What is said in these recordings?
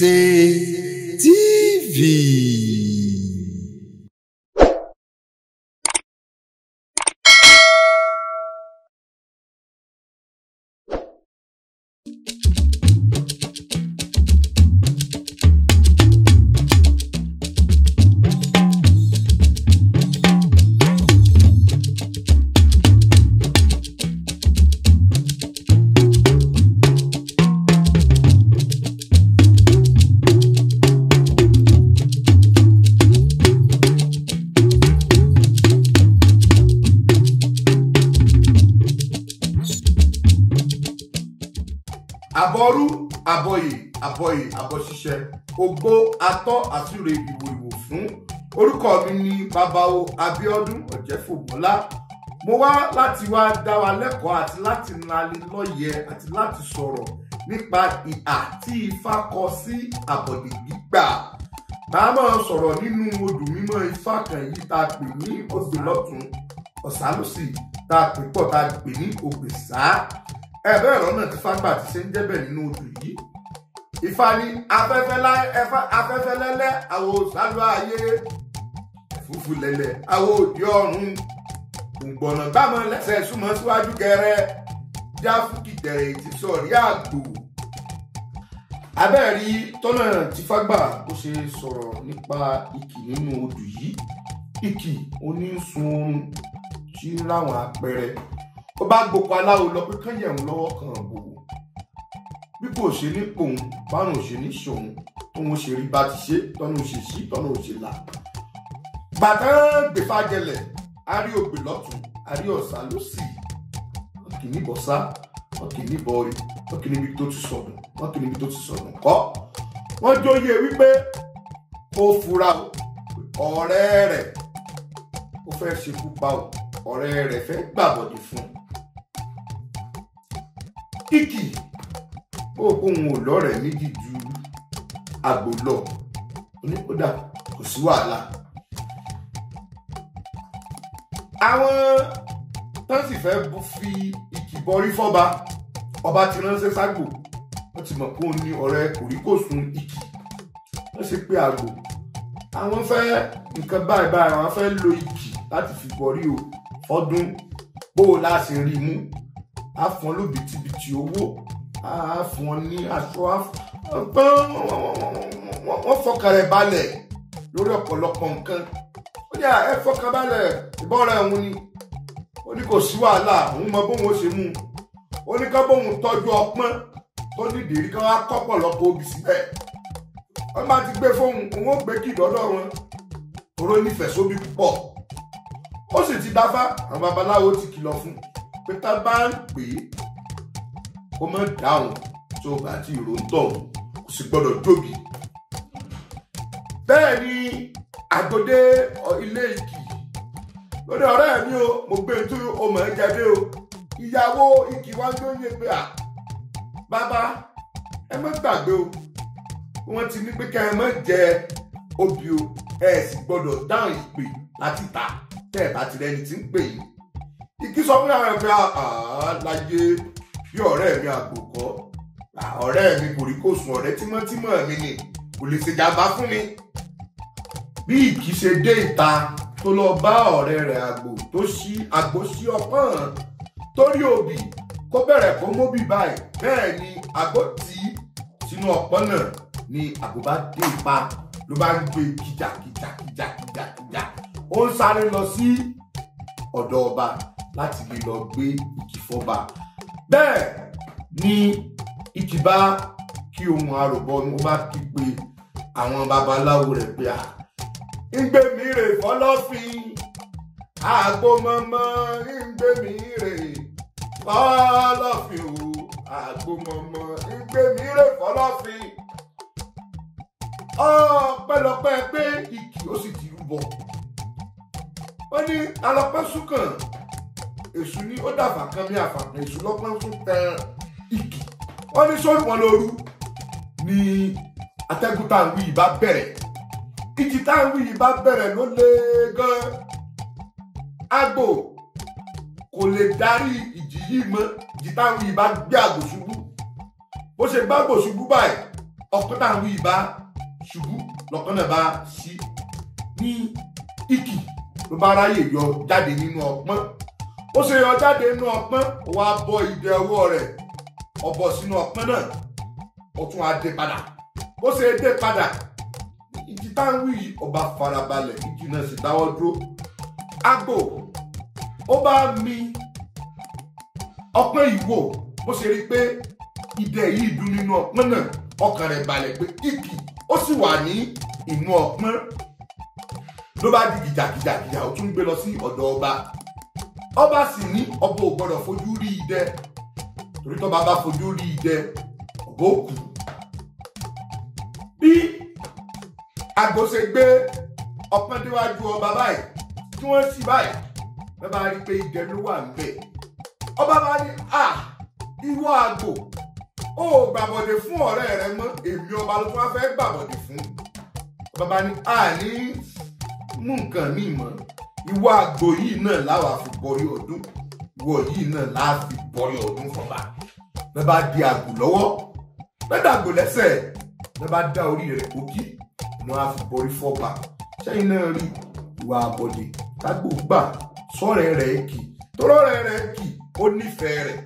Gbèsè TV. àbọrú àbọyè àbọyè àbọṣiṣẹ ògbó atọ àtúrè ìwò ìwò fún orúkọ mi ní babawo Abíọ́dún Ọ̀jẹ́fòmọ́lá mo wá láti wá dá wa lẹ́kọ̀ọ́ àti láti nalẹ lọ́yẹ̀ àti láti sọ̀rọ̀ nípa ìhà tí Ifá kọ sí àbọ̀dè gbígbà màá máa sọ̀rọ̀ nínú odù mímọ́ Ifá kan yìí tá a pè ní Ògbèlọ́tún Ọ̀sálòsì tá a pè pọ̀ tá a pè ní Ògbèsá ẹ̀bẹ́ ẹ̀rọ náà ti fágbà ti ṣe ń jẹ́bẹ̀ nínú odù yìí Ifá ní afẹ́fẹ́ lẹ́lẹ́ àwọ̀ sálú ayé fúfú lẹ́lẹ́ àwọ̀ òdì ọ̀run gbọ̀nà gbàmọ̀ lẹ́sẹ̀ súnmọ́ síwájú gẹrẹ jáfùkì tẹ̀rẹ̀ ètí sọ̀rí àgbò abẹ́ẹ̀rí tọ́nà tí fágbà ó ṣe sọ̀rọ̀ nípa ìkì nínú odù yìí ìkì onísun oorun tí ń ráwọn àpẹẹrẹ ó bá gboko aláwo lọ pé kán yẹ̀wò lọ́wọ́ kan bò ó bí kò ṣe ní pòun bárùn ṣe ní ṣòun tóun ṣe rí bá ti ṣe tọ́nà òṣè sí tọ́nà òṣè là bàtà gbèfà jẹlẹ̀ a rí ògbè lọ́tún a rí ọ̀sà lósì wọn kì í níbọ̀ sá wọn kì í níbọ̀ rí wọn kì í níbi tó ti sọ̀dùn wọn kì í níbi tó ti sọ̀dùn kọ́ wọ́n jóye wípé ó fura o ọ̀rẹ́ rẹ̀ ó fẹ́ ṣekú pa o ọ̀rẹ́ rẹ̀ fẹ́ gbàbọ̀dé fún un kíkì ó kóhun ò lọ́rẹ̀ẹ́ méjì ju àgbò lọ oníkódà kò sí wàhálà. àwọn tó sì fẹ́ fi ìkìbọrí fọ́ba ọba ti ránṣẹ́ ságbo wọ́n ti mọ̀ pé òun ní ọ̀rẹ́ kòríkòsùn ìkì wọ́n ṣe pé àgbò àwọn fẹ́ nǹkan báyìí báyìí àwọn fẹ́ lo ìkì láti fi bọ̀rí o fọ́dún bó o láti rí mú á fún ọ lóbìtìbìtì owó á fún ọ ní aṣọ wọ́n fọkàn rẹ̀ balẹ̀ lórí ọ̀pọ̀lọpọ̀ nǹkan ó ní ẹ fọkàn balẹ̀ ìbọn rẹ̀ òun ni ó ní kò sí wàhálà òun mọ bóun ó ṣe mú un ó ní ká bóun tọ́jú ọpọ́n tó nídìí rí ká wá kọ́pọ̀lọpọ̀ obì síbẹ̀ wọ́n bá ti gbé fóun òun ó gbé kí ìdọ́dọ̀ wọn toró nífẹ̀ẹ́ sóbì púpọ̀ ó sì ti dáfá àwọn babaláwo ti kìlọ̀ fún un pé tá bá ń pè é kó má dáhùn tó bá ti rò ń tọ̀ kò sì gbọ́dọ̀ jóbi. bẹ́ẹ̀ ni àgọ́dé ilé ìkì lórí ọ̀rẹ́ mi o mo gbé tó o mọ̀ ẹ́ jáde o ìyàwó ìkì wá ń lóye pé à bàbá ẹ má gbàgbé o wọ́n ti ní pé ká ẹ má jẹ obì o ẹ sì gbọ́dọ̀ dáhùn ìpè láti ta tẹ́ ẹ bá ti rẹni tí ń pè yín ìkí sọ fún àwọn ẹgbẹ́ láyé bí ọ̀rẹ́ mi àgbòkọ́ ọ̀rẹ́ mi kò rí kò sùn ọ̀rẹ́ tímọ́tímọ́ mi ni kò lè ṣèjàmbá fún mi. bí ìkí ṣe dé ìta tó lọ bá ọ̀rẹ́ rẹ̀ àgbò tó ṣí àgbò sí ọpọ́n torí òbí kó bẹ̀rẹ̀ kó móbì báyìí bẹ́ẹ̀ ni àgbò tí sínú ọpọ́n náà ni àgbò bá dé ipa ló bá ń gbé kìjàkìjà kìjàkìjà kìjà ó ń sáré lọ sí ọ̀dọ̀ ọba láti lè lọ gbé ìkì fọba bẹ́ẹ̀ ni ìkì bá kí ohun àròbọ ni wọ́n bá kí pé àwọn babaláwo rẹ̀ pé à ń gbé mi rè fọlọ́fin àgbo mọ́mọ́ ń gbé mi rè fọlọ́fin o àgbo mọ́mọ́ ń gbé mi rè fọlọ́fin ọpẹ́lọpẹ́ pé ìkì ó sì ti rúbọ ó ní alọpẹ́ súnkàn èṣù ni ó dàfà kan bí àfàkàn èṣù lọ́pọ̀ tún tẹ ìkì wọ́n ní sórí wọn lóru ni atẹ́gùn tá à ń wí yìí bá bẹ̀rẹ̀ ìjì tá à ń wí yìí bá bẹ̀rẹ̀ ló lé gan àgbò kò lè darí ìjì yìí mọ́ ìjì tá à ń wí yìí bá gbé àgbò ṣubú bó ṣe gbá àgbò ṣubú báyìí ọpọ́n tá à ń wí bá ṣubú lọ́kàn náà bá ṣí ní ìkì ló bá ráyè yọ jáde nínú ọpọ́n ó ṣe yọ jáde nínú ọpọ́n ó wá bọ́ ìdè ọwọ́ rẹ̀ ó bọ́ sínú ọpọ́n náà ó tún á dé padà ó ṣe dé padà ìjì tá à ń wí yìí ó bá farabalẹ̀ ìjì náà sì dáwọ́ dúró àgbò ó bá mi ọpọ́n yìí wò bó ṣe rí i pé idẹ yìí dún nínú ọpọ́n náà ọkàn rẹ̀ balẹ̀ pé ìkì ó sì wà ní inú ọpọ́n ló bá di gìjàgìjàgìjà ó tún gbé lọ sí ọ̀dọ̀ ọba ọba sì ní ọba ò gbọdọ̀ fojú rí idẹ torí tọ́ba bá fojú rí idẹ ọba ó kú bí àgbò ṣe gbé ọpọ́n déwájú ọba báyìí tí wọ́n sì báyìí wọ́n bá rí i pé idẹ ló wà níbẹ̀ ọba bá ní à ìwọ àgbò ó gbàbọ̀dé fún ọ̀rẹ́ rẹ mọ́ èmi ọba ló tún wá fẹ́ gbàbọ̀dé fún ọba bá ní à ní mú nǹkan míì mọ́ ìwọ àgbò yìí náà láwa fi bọrí ọdún ìwọ yìí náà láà fi bọrí ọdún fọba bẹ́ẹ̀ bá di àgbò lọ́wọ́ bẹ́ẹ̀ dàgbò lẹ́sẹ̀ bẹ́ẹ̀ bá dá orí rẹ̀ kókí wọ́n á fi bọrí fọba sẹ́yìn náà rí ìwà àbọ̀dé tágbò gbà sọ́rẹ́ rẹ̀ kì tọ́rọ́rẹ́ rẹ̀ kì ó nífẹ̀ẹ́ rẹ̀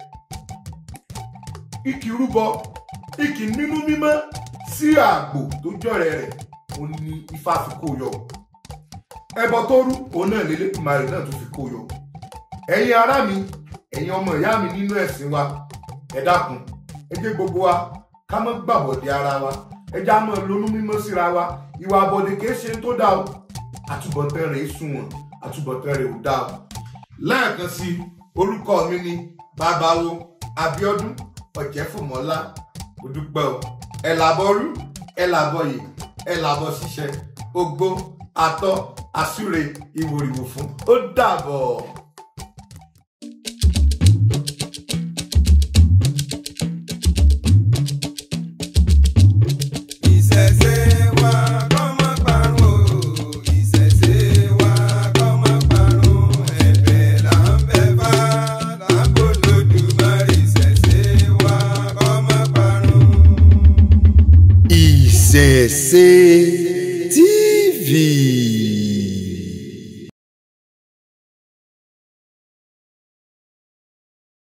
ìkì rúbọ ìkì nínú mímọ́ sí àgbò tó jọ̀rẹ́ rẹ̀ ó ní ifá fi kó yọ ẹbọ tó rú òun náà lélẹ́kùnmarè náà tó fi kó yọ ẹ̀yin ará mi ẹ̀yin ọmọ ìyá mi nínú ẹ̀sìn wa ẹ dákun ẹ jẹ́ gbogbo wa ká má gbàbọ̀dé ara wa ẹ já mọ́ lónú mímọ́ síra wa ìwà àbọ̀dé kìí ṣe tó dáa o àtúbọ̀tán rẹ̀ sunwọ̀n àtúbọ̀tán rẹ̀ ò dáa o lẹ́ẹ̀kan sí orúkọ mi ni babawo Abíọ́dún Ọ̀jẹ́fùmọ́lá mo dúpẹ́ o ẹ làbọ̀ rú ẹ làbọ̀ yìí ẹ làbọ̀ ṣiṣẹ́ ogbó atọ́ àsúre ìwòrìwò fún ó dàbọ̀. Ìṣẹ̀ṣe wa kó má parun o. Ìṣẹ̀ṣe wa kó má parun. Ẹ̀bẹ̀ là ń bẹ̀ fá lágbo lódùmarè. Ìṣẹ̀ṣe wa kó má parun. ìṣẹ̀ṣe.